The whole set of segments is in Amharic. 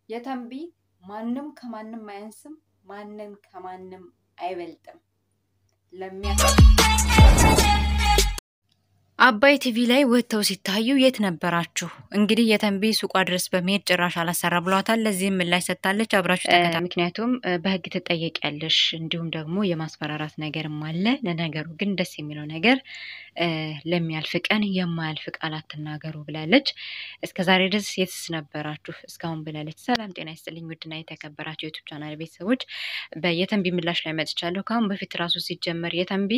የተንቢ ማንም ከማንም አያንስም፣ ማንም ከማንም አይበልጥም። ለሚያ አባይ ቲቪ ላይ ወጥተው ሲታዩ የት ነበራችሁ? እንግዲህ የተንቢ ሱቋ ድረስ በመሄድ ጭራሽ አላሰራ ብሏታል። ለዚህም ምላሽ ሰጥታለች። አብራችሁ ተከታ ምክንያቱም በህግ ትጠየቂያለሽ፣ እንዲሁም ደግሞ የማስፈራራት ነገርም አለ። ለነገሩ ግን ደስ የሚለው ነገር ለሚያልፍ ቀን የማያልፍ ቃል አትናገሩ ብላለች። እስከ ዛሬ ድረስ የትስ ነበራችሁ እስካሁን ብላለች። ሰላም ጤና ይስጥልኝ ውድና የተከበራችሁ ዩቱብ ቻናል ቤተሰቦች በየተንቢ ምላሽ ላይ መጥቻለሁ። ከአሁን በፊት ራሱ ሲጀመር የተንቢ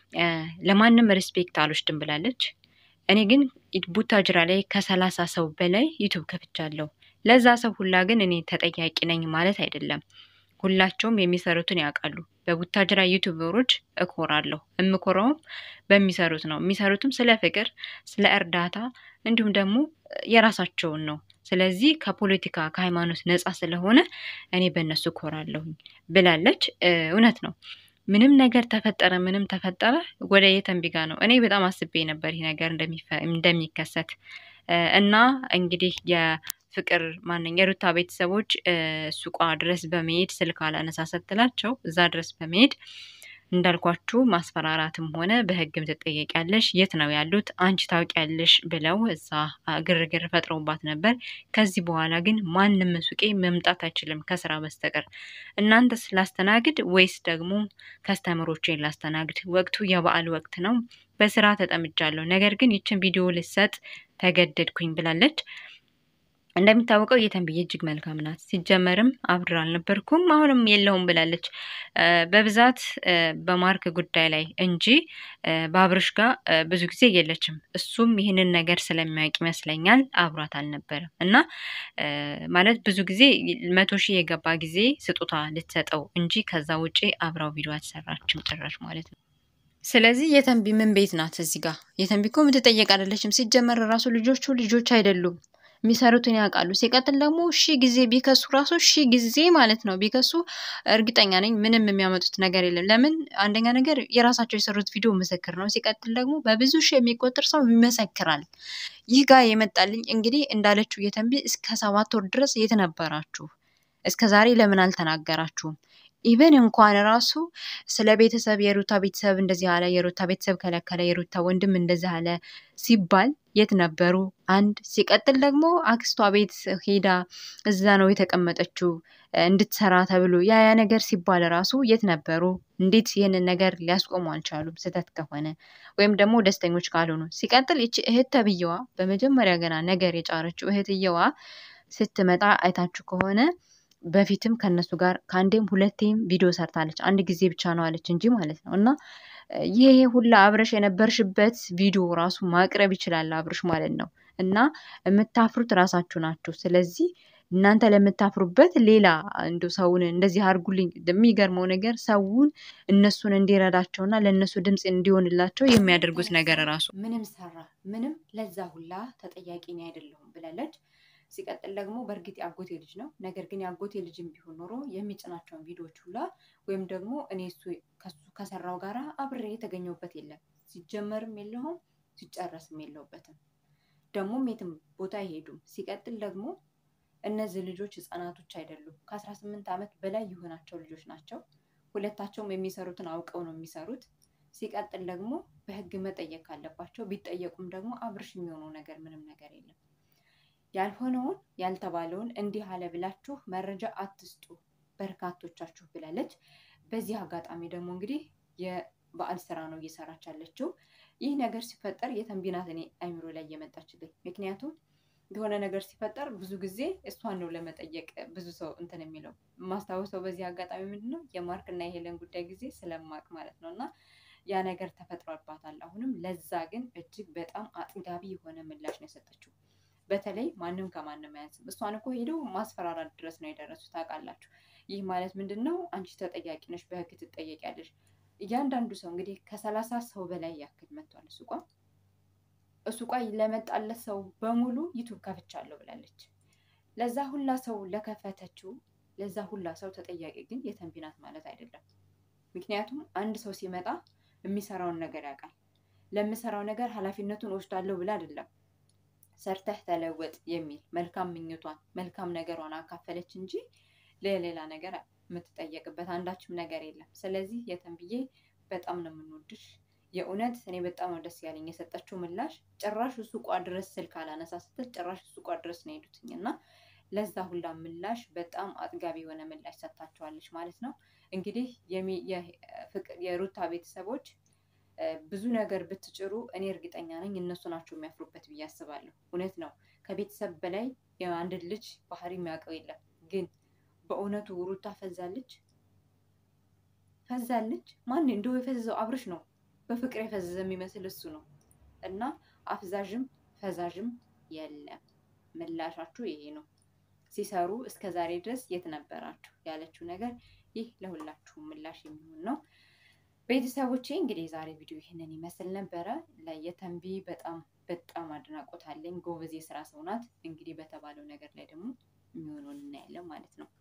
ለማንም ሪስፔክት አልወስድም ብላለች። እኔ ግን ቡታጅራ ላይ ከሰላሳ ሰው በላይ ዩቱብ ከፍቻለሁ። ለዛ ሰው ሁላ ግን እኔ ተጠያቂ ነኝ ማለት አይደለም። ሁላቸውም የሚሰሩትን ያውቃሉ። በቡታጅራ ዩቱበሮች እኮራለሁ። የምኮራውም በሚሰሩት ነው። የሚሰሩትም ስለ ፍቅር፣ ስለ እርዳታ እንዲሁም ደግሞ የራሳቸውን ነው። ስለዚህ ከፖለቲካ ከሃይማኖት ነፃ ስለሆነ እኔ በእነሱ እኮራለሁኝ ብላለች። እውነት ነው። ምንም ነገር ተፈጠረ ምንም ተፈጠረ ወደ የተንቢ ጋ ነው። እኔ በጣም አስቤ ነበር ይህ ነገር እንደሚከሰት እና እንግዲህ የፍቅር ማንኛ የሩታ ቤተሰቦች ሱቋ ድረስ በመሄድ ስልክ አላነሳ ስትላቸው እዛ ድረስ በመሄድ እንዳልኳችሁ ማስፈራራትም ሆነ በሕግም ትጠየቂያለሽ፣ የት ነው ያሉት አንቺ ታውቂያለሽ ብለው እዛ ግርግር ፈጥረውባት ነበር። ከዚህ በኋላ ግን ማንም ሱቄ መምጣት አይችልም ከስራ በስተቀር እናንተ ስላስተናግድ ወይስ ደግሞ ከስተመሮቼን ላስተናግድ? ወቅቱ የበዓል ወቅት ነው። በስራ ተጠምጃለሁ፣ ነገር ግን ይችን ቪዲዮ ልሰጥ ተገደድኩኝ ብላለች። እንደሚታወቀው የተንብዬ እጅግ መልካም ናት። ሲጀመርም አብድር አልነበርኩም አሁንም የለውም ብላለች። በብዛት በማርክ ጉዳይ ላይ እንጂ በአብርሽ ጋር ብዙ ጊዜ የለችም። እሱም ይህንን ነገር ስለሚያውቅ ይመስለኛል አብሯት አልነበረም እና ማለት ብዙ ጊዜ መቶ ሺህ የገባ ጊዜ ስጦታ ልትሰጠው እንጂ ከዛ ውጪ አብራው ቪዲዮ አትሰራችም ጭራሽ ማለት ነው። ስለዚህ የተንቢ ምን ቤት ናት እዚህ ጋር? የተንቢ እኮ የምትጠየቅ አይደለችም። ሲጀመር ራሱ ልጆቹ ልጆች አይደሉም የሚሰሩትን ያውቃሉ። ሲቀጥል ደግሞ ሺ ጊዜ ቢከሱ ራሱ ሺ ጊዜ ማለት ነው ቢከሱ እርግጠኛ ነኝ ምንም የሚያመጡት ነገር የለም። ለምን አንደኛ ነገር የራሳቸው የሰሩት ቪዲዮ ምስክር ነው። ሲቀጥል ደግሞ በብዙ ሺ የሚቆጠር ሰው ይመሰክራል። ይህ ጋር የመጣልኝ እንግዲህ እንዳለችው የተንቢ እስከ ሰባት ወር ድረስ የት ነበራችሁ? እስከ ዛሬ ለምን አልተናገራችሁም? ኢቨን እንኳን ራሱ ስለ ቤተሰብ የሩታ ቤተሰብ እንደዚህ አለ፣ የሩታ ቤተሰብ ከለከለ፣ የሩታ ወንድም እንደዚህ አለ ሲባል የት ነበሩ? አንድ ሲቀጥል ደግሞ አክስቷ ቤት ሄዳ እዛ ነው የተቀመጠችው እንድትሰራ ተብሎ ያ ያ ነገር ሲባል ራሱ የት ነበሩ? እንዴት ይህንን ነገር ሊያስቆሙ አልቻሉም? ስህተት ከሆነ ወይም ደግሞ ደስተኞች ካልሆኑ። ሲቀጥል ይቺ እህት ተብዬዋ በመጀመሪያ ገና ነገር የጫረችው እህትየዋ ስትመጣ አይታችሁ ከሆነ በፊትም ከነሱ ጋር ከአንዴም ሁለቴም ቪዲዮ ሰርታለች። አንድ ጊዜ ብቻ ነው አለች እንጂ ማለት ነው። እና ይሄ ሁላ አብረሽ የነበርሽበት ቪዲዮ ራሱ ማቅረብ ይችላል አብረሽ ማለት ነው። እና የምታፍሩት ራሳችሁ ናችሁ። ስለዚህ እናንተ ለምታፍሩበት ሌላ እንዲ ሰውን እንደዚህ አድርጉልኝ። የሚገርመው ነገር ሰውን እነሱን እንዲረዳቸውና ለእነሱ ድምፅ እንዲሆንላቸው የሚያደርጉት ነገር ራሱ ምንም ሰራ ምንም ለዛ ሁላ ተጠያቂ እኔ አይደለሁም ብላለች። ሲቀጥል ደግሞ በእርግጥ የአጎቴ ልጅ ነው። ነገር ግን የአጎቴ ልጅም ቢሆን ኖሮ የሚጭናቸውን ቪዲዮዎች ሁላ ወይም ደግሞ እኔ እሱ ከሱ ከሰራው ጋራ አብሬ የተገኘሁበት የለም። ሲጀመርም የለሁም ሲጨረስም የለውበትም። ደግሞም የትም ቦታ አይሄዱም። ሲቀጥል ደግሞ እነዚህ ልጆች ህጻናቶች አይደሉም። ከአስራ ስምንት ዓመት በላይ የሆናቸው ልጆች ናቸው። ሁለታቸውም የሚሰሩትን አውቀው ነው የሚሰሩት። ሲቀጥል ደግሞ በህግ መጠየቅ ካለባቸው ቢጠየቁም ደግሞ አብርሽ የሚሆነው ነገር ምንም ነገር የለም። ያልሆነውን ያልተባለውን እንዲህ አለ ብላችሁ መረጃ አትስጡ በርካቶቻችሁ ብላለች። በዚህ አጋጣሚ ደግሞ እንግዲህ የበዓል ስራ ነው እየሰራች ያለችው። ይህ ነገር ሲፈጠር የተንቢ ናት እኔ አይምሮ ላይ እየመጣችልኝ። ምክንያቱም የሆነ ነገር ሲፈጠር ብዙ ጊዜ እሷን ነው ለመጠየቅ ብዙ ሰው እንትን የሚለው የማስታወሰው በዚህ አጋጣሚ ምንድን ነው የማርክና የሄለን ጉዳይ ጊዜ ስለማቅ ማለት ነው እና ያ ነገር ተፈጥሮባታል። አሁንም ለዛ ግን እጅግ በጣም አጥጋቢ የሆነ ምላሽ ነው የሰጠችው። በተለይ ማንም ከማንም አያንስም። እሷን እኮ ሄደው ማስፈራራት ድረስ ነው የደረሱት። ታውቃላችሁ። ይህ ማለት ምንድን ነው? አንቺ ተጠያቂ ነሽ፣ በህግ ትጠየቂያለሽ። እያንዳንዱ ሰው እንግዲህ ከሰላሳ ሰው በላይ ያክል መጥቷል። እሱ ቋ እሱ ቋ ለመጣለት ሰው በሙሉ ዩቱብ ከፍቻለሁ ብላለች። ለዛ ሁላ ሰው ለከፈተችው ለዛ ሁላ ሰው ተጠያቂ ግን የተንቢ ናት ማለት አይደለም። ምክንያቱም አንድ ሰው ሲመጣ የሚሰራውን ነገር ያውቃል። ለምሰራው ነገር ኃላፊነቱን ወስዳለሁ ብላ አይደለም ሰርተህ ተለወጥ የሚል መልካም ምኞቷን መልካም ነገሯን አካፈለች እንጂ ለሌላ ነገር የምትጠየቅበት አንዳችም ነገር የለም። ስለዚህ የተንብዬ በጣም ነው የምንወድሽ። የእውነት እኔ በጣም ነው ደስ ያለኝ የሰጠችው ምላሽ። ጭራሽ ሱቋ ድረስ ስልክ አላነሳ ስትል ጭራሽ ሱቋ ድረስ ነው የሄዱትኝ እና ለዛ ሁላ ምላሽ በጣም አጥጋቢ የሆነ ምላሽ ሰጥታቸዋለች ማለት ነው። እንግዲህ የሩታ ቤተሰቦች ብዙ ነገር ብትጭሩ እኔ እርግጠኛ ነኝ እነሱ ናቸው የሚያፍሩበት ብዬ አስባለሁ። እውነት ነው። ከቤተሰብ በላይ የአንድ ልጅ ባህሪ የሚያውቀው የለም። ግን በእውነቱ ሩታ ፈዛለች ፈዛለች። ማን እንደው የፈዘዘው አብርሽ ነው። በፍቅር የፈዘዘ የሚመስል እሱ ነው። እና አፍዛዥም ፈዛዥም የለም። ምላሻችሁ ይሄ ነው። ሲሰሩ እስከ ዛሬ ድረስ የት ነበራችሁ ያለችው ነገር ይህ ለሁላችሁም ምላሽ የሚሆን ነው። ቤተሰቦቼ እንግዲህ የዛሬ ቪዲዮ ይህንን ይመስል ነበረ። ለየተንቢ በጣም በጣም አድናቆት አለኝ። ጎበዝ የስራ ሰው ናት። እንግዲህ በተባለው ነገር ላይ ደግሞ የሚሆነውን እናያለን ማለት ነው።